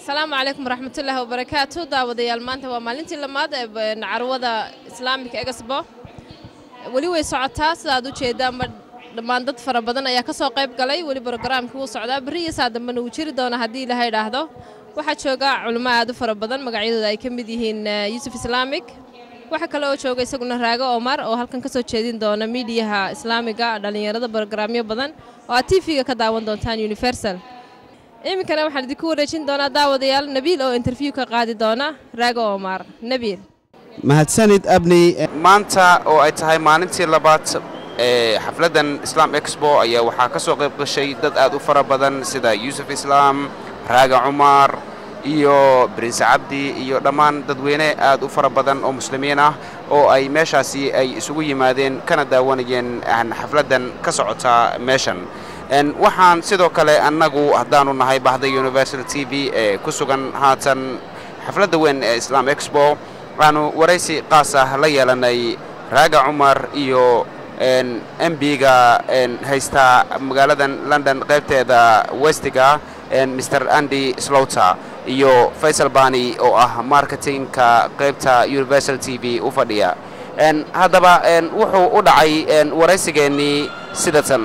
asalaamu calaykum waraxmatullaahi wabarakaatu daawadayaal maanta waa maalintii lamaad ee carwada islaamika egasbo weli way socotaa sidaad u jeedaanba dhammaan dad fara badan ayaa ka soo qayb galay weli brogaraamkii wuu socdaa berri iyo saa dambena wuu jiri doona haddii ilaha idhaahdo waxaa jooga culimo aad u fara badan magacyadooda ay ka mid yihiin yuusuf islaamik waxaa kale oo jooga isaguna raago omar oo halkan ka soo jeedin doona miidiyaha islaamiga dhallinyarada brogaraamyo badan oo aad tv-ga ka daawan doontaan universal iminkana waxaan idinku wareejin doonaa daawadayaal nabiil oo interview ka qaadi doona raago omar nabiil mahadsanid abni maanta oo ay tahay maalintii labaad ee xafladdan islaam exbo ayaa waxaa ka soo qayb gashay dad aad u fara badan sida yuusuf islaam raaga cumar iyo brinse cabdi iyo dhammaan dadweyne aad u fara badan oo muslimiin ah oo ay meeshaasi ay isugu yimaadeen kana daawanayeen xafladdan ka socota meeshan waxaan sidoo kale annagu haddaanu nahay bahda universal t v ee ku sugan haatan xafladda weyn ee islaam exbo waxaanu waraysi qaas ah la yeelanay raaga cumar iyo embiga haysta magaaladan london qaybteeda westiga mr andy slowter iyo faysal bani oo ah marketingka qaybta universal t v u fadhiya haddaba wuxuu u dhacay waraysigeennii sidatan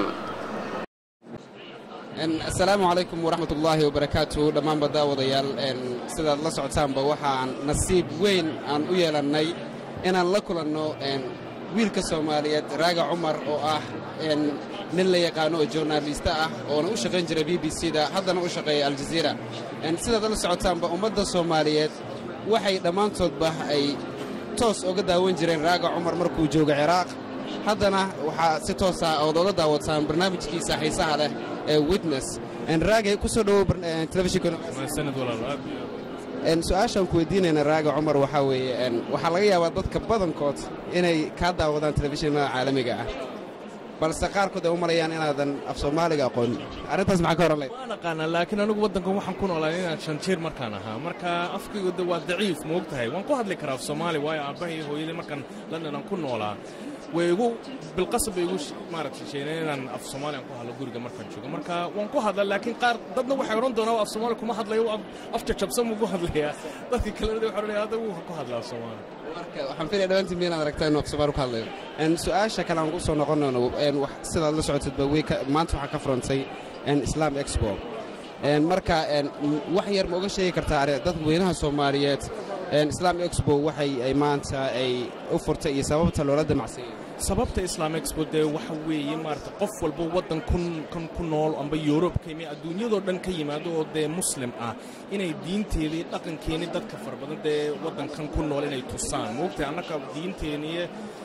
asalaamu calaykum waraxmat ullaahi wabarakaatu dhammaanba daawadayaal sidaad la socotaanba waxaan nasiib weyn aan u yeelannay inaan la kulanno wiilka soomaaliyeed raaga cumar oo ah nin la yaqaano oo journaalista ah oona u shaqayn jira b b c da haddana u shaqeeya aljaziira sidaad la socotaanba ummadda soomaaliyeed waxay dhammaantoodba ay toos oga daawan jireen raaga cumar markuu jooga ciraaq haddana waxaa si toosa ood oga daawataan barnaamijkiisa xiisaha leh ee witness raagay ku soo dhowow telefishinsu-aashaan ku weydiinayna raaga cumar waxaa weeye waxaa laga yaabaa dadka badankood inay kaa daawadaan telefishinada caalamiga ah balse qaarkood ay u malayaan inaadan af soomaaliga aqoonin arrintaas maxaa ka horan layd waan aqaanaa laakiin anigu waddankan waxaan ku noolaa inaan shan jiir markaan ahaa marka afkaygu de waa daciif ma og tahay waan ku hadli karaa af soomaali waayo aabbahay hooyadii markaan london aan ku noolaa way igu bilqasab bay igu maaragtay sheegeen inaan af soomaaliyan ku hadlo guriga markaan joogo marka waan ku hadla laakiin qaar dadna waxay odhan doonaa af soomaali kuma hadlayo af jajabsan buu ku hadlayaa dadkii kalena waxay odhanaya hadda wuu ku hadlaa af soomaali marka waxaan filaya dhawaantiin miinaad aragtaa inuu af soomaali ku hadlayo su-aasha kale aan ku soo noqonayno sidaad la socotadba maanta waxaa ka furantay islam expo marka wax yar ma oga sheegi kartaa dadka weynaha soomaaliyeed islam expo waxay ay maanta ay u furtay iyo sababta loola damacsanyay sababta islaam expo dee waxa weeye maarata qof walba waddan kan ku nool amba yurub ka yimi adduunyadoo dhan ka yimaado oo dee muslim ah inay diinteedii dhaqankeennii dadka fara badan dee waddankan ku nool inay tusaan moogtahay annaka diinteeniiyo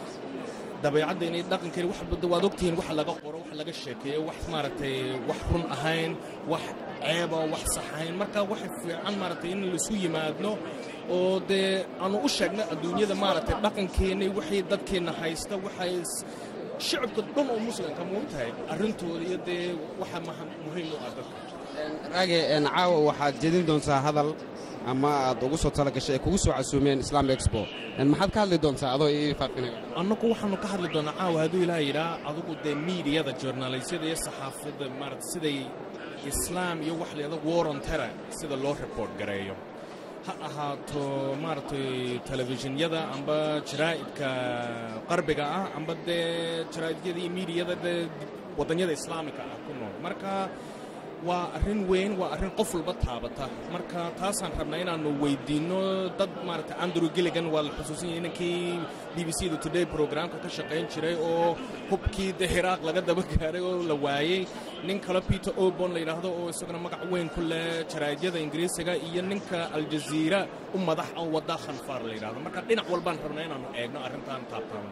dabeecaddeeni dhaqankeeni wax waad ogtihiin wax laga qoro wax laga sheekeeyo wax maaragtay wax run ahayn wax ceeba wax sax ahayn marka waxay fiican maaragtay in laisu yimaadno oo dee aanu u sheegno adduunyada maaragtay dhaqankeenni waxay dadkeenna haysta waxay shicibka dhan oo muslimka ma ogtahay arrintooda iyo dee waxa muhiim u ah dadka raage caawa waxaad jedin doontaa hadal ama aad ugu soo talagashay ay kugu soo casuumeen islam expo maxaad ka hadli doontaa adoo ii faafinayo annagu waxaanu ka hadli doonaa caawa hadduu ilaaha yidhaa adugu dee miidiyada journalisyada iyo saxaafadda maarata siday islaam iyo wax layada waron tera sida loo report gareeyo ha ahaato maaragtay telefishinyada amba jaraa'idka qarbiga ah amba dee jaraa'idiyada iyo miidiyada dee waddanyada islaamika ah ku nool marka waa arrin weyn waa arrin qof walba taabata marka taasaan rabnaa inaannu weydiinno dad maaragtay andrew gilligan waa la xusuusan yahay ninkii b b c da today programka ka shaqayn jiray oo hubkii dee hiraaq laga daba gaaray oo la waayey nin kale peter obon la yidhaahdo oo isaguna magac weyn ku leh jaraa'idyada ingiriisiga iyo ninka aljaziira u madax oo wadda khanfaar la yidhahdo marka dhinac walbaan rabnaa inaannu eegno arrintaan taabtaano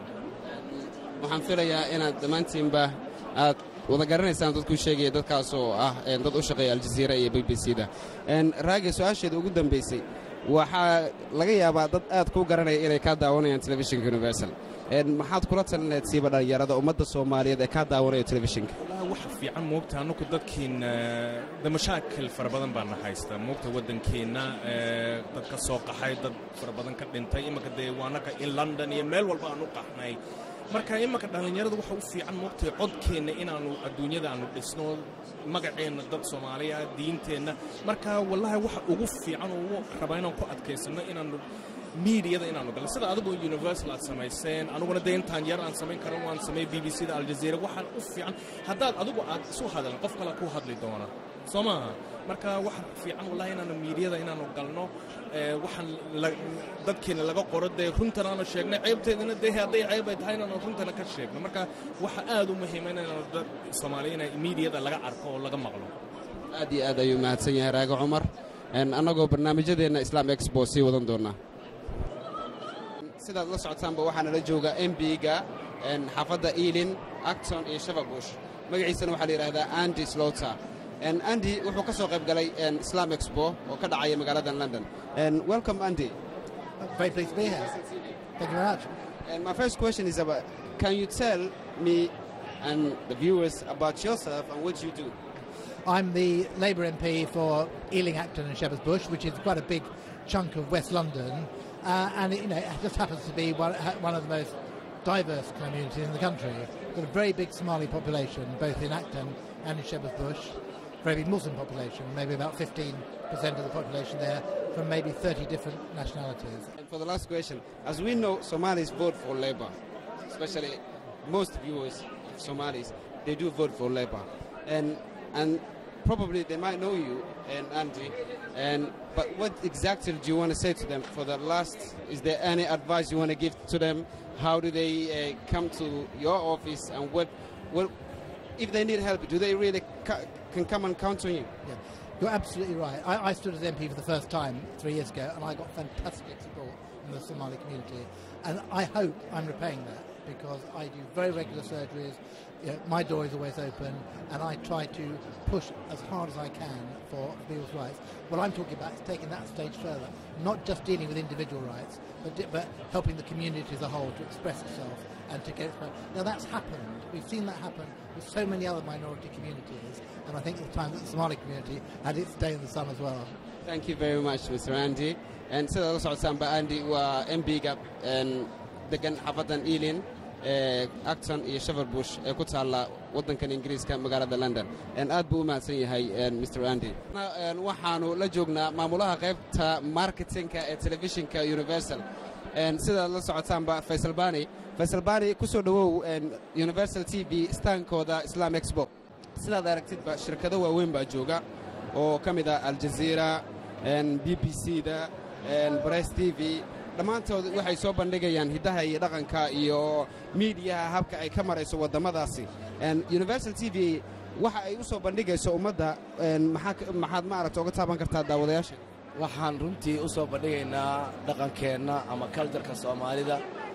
waxaan filayaa inaad dhammaantiinba aad wada garanaysaan dadkuu sheegaya dadkaas oo ah dad u shaqeeya aljaziira iyo b b c da raage su-aasheeda ugu dambaysay waxaa laga yaabaa dad aad kuu garanaya inay kaa daawanayaan telefishinka universal maxaad kula talinayd siiba dhallinyarada ummadda soomaaliyeed ee kaa daawanaya telefishinka wallaahi waxa fiican moogta annagu dadkiina de mashaakil fara badan baana haysta moogta waddankeenna dad ka soo qaxay dad fara badan ka dhintay imanka dee waanaka in london iyo meel walba aan u qaxnay marka imanka dhallinyarada waxa u fiican moogtahay codkeenna inaannu adduunyada aanu dhisno magaceenna dad soomaaliya diinteenna marka wallahi waxa ugu fiican ugu rabaa inaan ku adkaysanno inaannu miidiyada inaanu galno sida adigu universal aad samayseen aniguna dee intaan yar aan samayn karan waan sameey b b c da aljazeera waxaan u fiican haddaad adigu aad isu hadalin qof kale ku hadli doona soo maaha marka waxa fiican wallahi inaanu miidiyada inaanu galno waxaan dadkeena laga qoro dee runtan aanu sheegnay ceybteedana dee hadday ceeb ay tahay inaanu runtana ka sheegno marka waxa aad u muhiima inaanu dad soomaaliya ina miidiyada laga arko oo laga maqlo aad iyo aad ayuu mahadsan yahay raaga cumar annagoo barnaamijyadeenna islaam expo sii wadan doonnaa sidaad la socotaanba waxaa nala jooga mb-ga xaafadda eilin acton iyo shababush magaciisana waxaa la yidhahdaa andy slowter andy wuxuu ka soo qayb galay islam expo oo ka dhacaya magaalada london welcome andy Very pleased to be here. Thank you very much. And my first question is about can you tell me and the viewers about yourself and what you do? I'm the Labour MP for Ealing, Acton, and Shepherd's Bush, which is quite a big chunk of West London, uh, and it, you know, it just happens to be one, one of the most diverse communities in the country. We've got a very big Somali population, both in Acton and in Shepherd's Bush. Very big Muslim population, maybe about 15% of the population there, from maybe 30 different nationalities. And for the last question, as we know, Somalis vote for Labour, especially most viewers of Somalis, they do vote for Labour, and and probably they might know you and Andy, and but what exactly do you want to say to them for the last? Is there any advice you want to give to them? How do they uh, come to your office, and what what if they need help? Do they really ca- can come and count on you? Yeah. You're absolutely right. I, I stood as MP for the first time three years ago, and I got fantastic support from the Somali community. And I hope I'm repaying that because I do very regular surgeries. You know, my door is always open, and I try to push as hard as I can for people's rights. What I'm talking about is taking that stage further, not just dealing with individual rights, but, di- but helping the community as a whole to express itself and to get expressed. Now that's happened. We've seen that happen with so many other minority communities, and I think it's time that the Somali community had its day in the sun as well. Thank you very much, Mr. Andy. And sida la socotaanba Andy waa MB-ga degan xafadan Ealing ee Acton iyo Shepherdbush ee ku taalla waddankan Ingiriiska magaalada London. aad buu u mahadsan yahay Mr. Andy. waxaanu la joognaa maamulaha qaybta marketingka ee telefishinka Universal. sidaad la socotaanba Faisal Bani. Faisal Bani ku soo dhowow Universal TV staankooda Islam Expo. sidaad aragtidba shirkado waaweyn baa jooga oo ka mid ah aljazeera b b c da bress t v dhammaantood waxay soo bandhigayaan hiddaha iyo dhaqanka iyo miidiyaha habka ay ka marayso waddamadaasi universal t v waxa ay u soo bandhigayso ummadda maxaad maaragta oga taaban kartaa daawadayaasha waxaan runtii u soo bandhigaynaa dhaqankeenna ama kaljarka soomaalida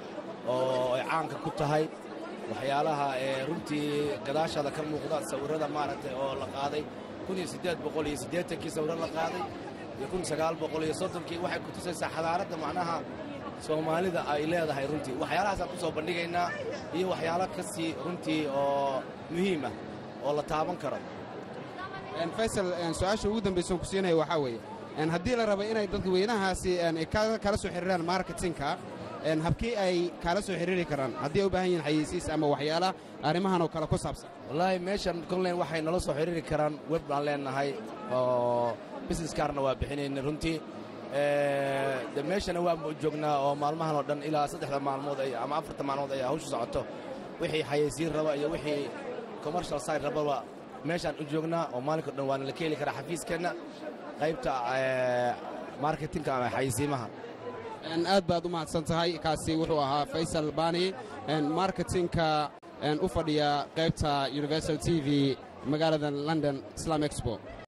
oo ay caanka ku tahay waxyaalaha ee runtii gadaashaada ka muuqda sawirrada maaragtay oo la qaaday kii sawirro la qaaday iyo kii waxay ku tusaysaa xadaaradda macnaha soomaalida ay leedahay runtii waxyaalahaasaan ku soo bandhigaynaa iyo waxyaalo ka sii runtii oo muhiimah oo la taaban karo faysal su-aasha ugu dambaysan ku siinaya waxaa weeye haddii la rabo inay dadweynahaasi kala soo xiriiraan marketingka habkii ay kaala soo xiriiri karaan haddii ay u baahan yihin xayeysiis ama waxyaala arrimahan oo kale ku saabsan wallaahi meeshan konlen waxay nala soo xiriiri karaan web baan leenahay oo business kaarna waa bixinayna runtii de meeshana waa joognaa oo maalmahan oo dhan ilaa saddexda maalmood ama afarta maalmood ay hawshu socoto wixii xayeysiin raba iyo wixii commercial side rababa meeshaan u joognaa oo maalinka o dhan waana la ka heli karaa xafiiskeenna qaybta marketingka ama xayeysiimaha aad baad u mahadsan tahay kaasi wuxuu ahaa faysal bani marketingka u fadhiya qaybta universal t v magaalada london islam expo